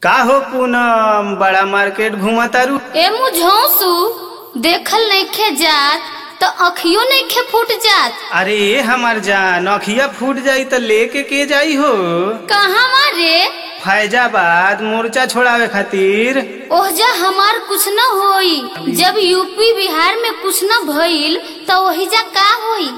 का हो पूनम बड़ा मार्केट घुमा तारू ए मुझौसु देखल नइखे जात त अखियो नइखे फूट जात अरे हमार जान अखिया फूट जाई त लेके के जाई हो कहवा रे फैजाबाद मोर्चा छोड़ावे खातिर ओहजा हमार कुछ न होई जब यूपी बिहार में कुछ न भइल त ओहिजा का होई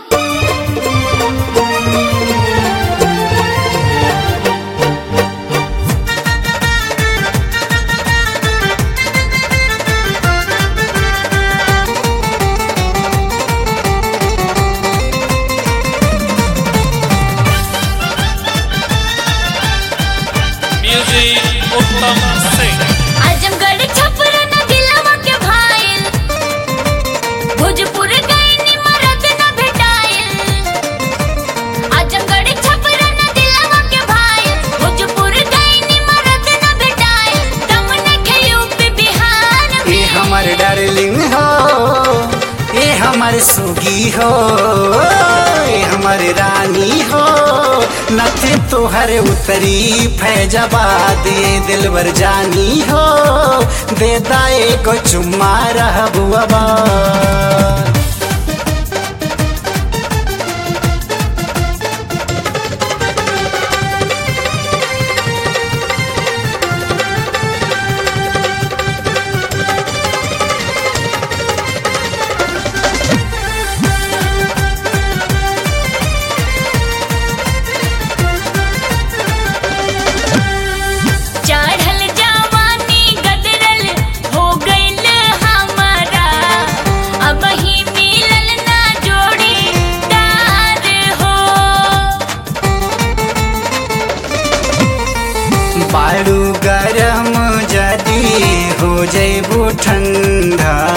म्यूजिक उत्तम सिंह आजमगढ़ छपरा न दिलवा के भाईल भोजपुर गईनी मरद न भेटाइल आजमगढ़ छपरा न दिलवा के भाईल भोजपुर गईनी मरद न भेटाइल दम नखे यूपी बिहार ए में हमर डार्लिंग हो ए हमर सुगी हो ए हमर रानी हो नथे तोहर उतरी फैजबाद ए दिलबर जानी हो दे दाए को चुम्मा रहबू अबा चढ़ल जवानी गदरल हो गइल हमारा अब ही मिलल ना जोड़ी दार हो बारू गरम जदी हो जैबू ठंडा